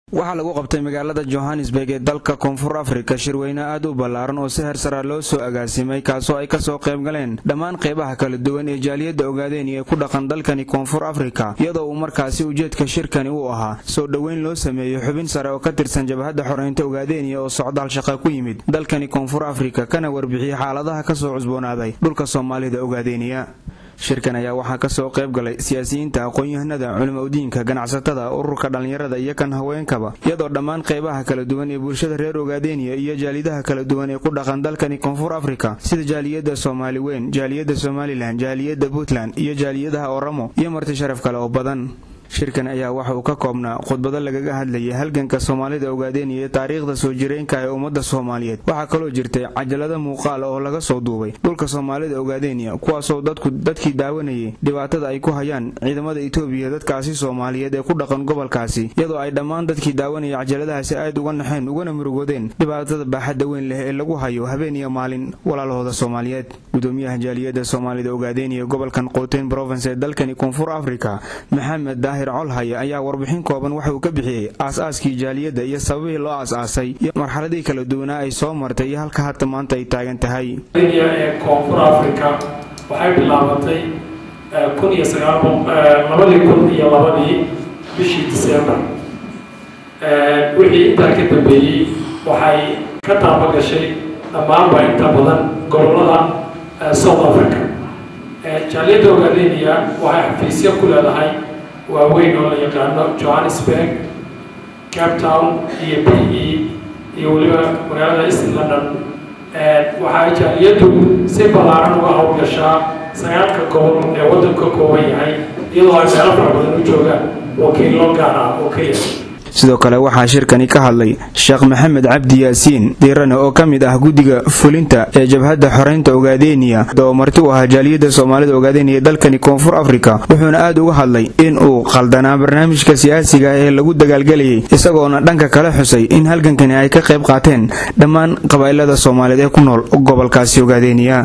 waxaa lagu qabtay magaalada johannesburg ee dalka koonfur afrika shirweyne aad u ballaaran oo si hersara loo soo agaasimay kaasoo ay kasoo qayb galeen dhammaan qeybaha kala duwan ee jaaliyadda ogaadeen ee ku dhaqan dalkani koonfur afrika iyadoo uu markaasi ujeedka shirkani uu ahaa soo dhoweyn loo sameeyo xubin sare oo ka tirsan jabhadda xoreynta ogaadeniya oo socdaal shaqa ku yimid dalkani koonfur afrika kana warbixiyey xaaladaha kasoo cusboonaaday dhulka soomaalida ogaadeniya shirkan ayaa waxaa kasoo qayb galay siyaasiyiinta aqoon-yahanada culimaudiinka ganacsatada ururka dhallinyarada iyo kan haweenkaba iyadoo dhammaan qeybaha kala duwan ee bulshada reer ogaadeniya iyo jaalidaha kala duwan ee ku dhaqan dalkani koonfur afrika sida jaaliyadda soomaali weyn jaaliyadda somalilan jaaliyadda puntland iyo jaaliyadaha oramo iyo marti sharaf kale oo badan shirkan ayaa waxa uu ka koobnaa khudbado lagaga hadlayay halganka soomaalida ogaadeniya ee taariikhda soo jireenka ee ummadda soomaaliyeed waxaa kaloo jirtay cajalada muuqaal oo laga soo duubay dhulka soomaalida ogaadeniya kuwaasoo dadku dadkii daawanayay dhibaatada ay ku hayaan ciidamada itoobiya dadkaasi soomaaliyeed ee ku dhaqan gobolkaasi iyadoo ay dhammaan dadkii daawanayay cajaladahaasi aad uga naxeen ugana murugoodeen dhibaatada baaxadda weyn leh ee lagu hayo habeen iyo maalin walaalahooda soomaaliyeed gudoomiyaha jaaliyadda soomaalida ogaadeniya gobolkan qooteyn province ee dalkani koonfur afrika maxamed colhaya ayaa warbixin kooban waxa uu ka bixiyey aas-aaskii jaaliyadda iyo sababihii loo aas-aasay iyo marxaladii kala duwanaa ay soo martay iyo halka hadda maanta ay taagan tahay ee koonfur africa waxay bilaabatay kun iyo sagaalabadii kun iyo labadii bishii disembar wixii intaa ka dambeeyey waxay ka taabagashay dhammaanba inta badan gobolada south africa jaaliyadda ogaadeniya waxay xafiisyo ku leedahay waaweyn oo la yaqaano johannesburg cape town iyo b e iyo weliba magaalada east london waxaa jaaliyaddu si ballaaran uga howlgashaa sagaalka gobol ee waddanku ka kooban yahay iyadoo ay meelo fara badan u joogaan wakiillo gaar ah oo keliya sidoo kale waxaa shirkani ka hadlay sheekh maxamed cabdi yaasiin diirane oo ka mid ah guddiga fulinta ee jabhadda xoreynta ogaadeniya oo marti u ahaa jaaliyadda soomaalida ogaadeniya dalkani koonfur afrika wuxuuna aad uga hadlay in uu qaldanaa barnaamijka siyaasiga ee lagu dagaalgelayay isagoona dhanka kale xusay in halgankani ay ka qayb qaateen dhammaan qabaa'ilada soomaaliyeed ee ku nool gobolkaasi ogaadeniya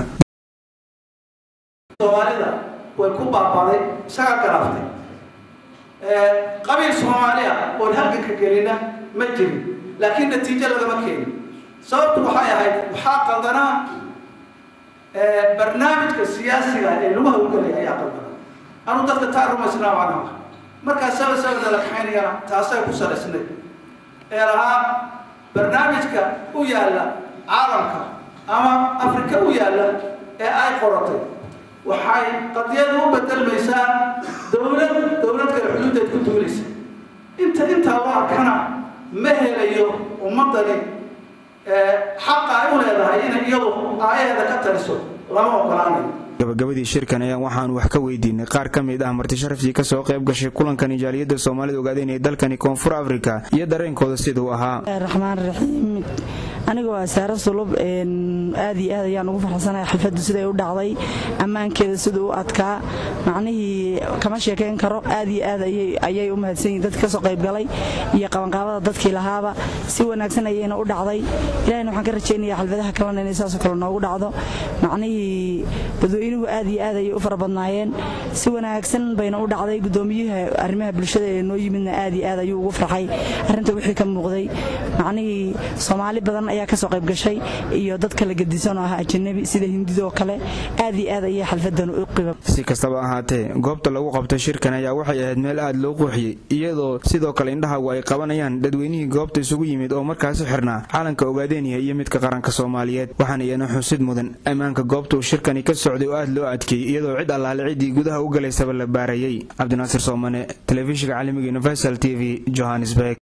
qabiil soomaaliya oon halganka gelina ma jirin laakiin natiijo lagama keenin sababtu waxay ahayd waxaa qaldanaa barnaamijka siyaasiga ee lagu hawlgelaya ayaa qaldanaa anuu dadka taa rumaysnaa macnaha markaa saba sabada la kaxaynayana taasay ku salaysnay ee lahaa barnaamijka u yaalla caalamka ama afrika u yaalla ee ay qoratay waxay qadiyadu u bedelmaysaa dowlad dowlad kale xuduudeed ku duulaysa inta intaa loo arkana ma helayo ummadani xaqa ay u leedahay inay iyadu aayaheeda ka taliso lama ogolaanayo gabagabadii shirkan ayaan waxaanu wax ka weydiinay qaar ka mid ah marti sharaftii kasoo qayb gashay kulankani jaaliyadda soomaalida ogaadeen ee dalkani koonfur afrika iyo dareenkooda siduu ahaa raxmaan raxiim aniga waa saare sulub aad iyo aad ayaan ugu farxsanahay xalfaddu siday u dhacday ammaankeeda siduu u adkaa macnihii kama sheekayn karo aad iyo aad ayay u mahadsan yihin dadka kasoo qaybgalay iyo qabanqaabada dadkii lahaaba si wanaagsan ayayna u dhacday ilahina waxaan ka rajaynaya xalfadaha kalena inay saasoo kale noogu dhacdo macnihii dadweynuhu aad iyo aad ayay u fara badnaayeen si wanaagsan bayna u dhacday gudoomiyaha arrimaha bulshada ee noo yimidna aad iyo aad ayuu ugu farxay arrinta wixii ka muuqday macnihii soomaali badan ayaa kasoo qayb gashay iyo dad kala gedisan oo ah ajanabi sida hindidoo kale aad iyo aad ayay xalfadan u qiba si kastaba ahaatee goobta lagu qabtay shirkan ayaa waxay ahayd meel aad loo quuxiyey iyadoo sidoo kale indhahagu ay qabanayaan dadweynihii goobta isugu yimid oo markaasi xirnaa caalanka ogaadeniya iyo midka qaranka soomaaliyeed waxaana iyana xusid mudan ammaanka goobta uu shirkani ka socday oo aad loo adkeeyey iyadoo cid allaale ciddii gudaha u galaysaba la baarayay cabdinaasir soomane telefishinka caalamiga universal t v johannesburg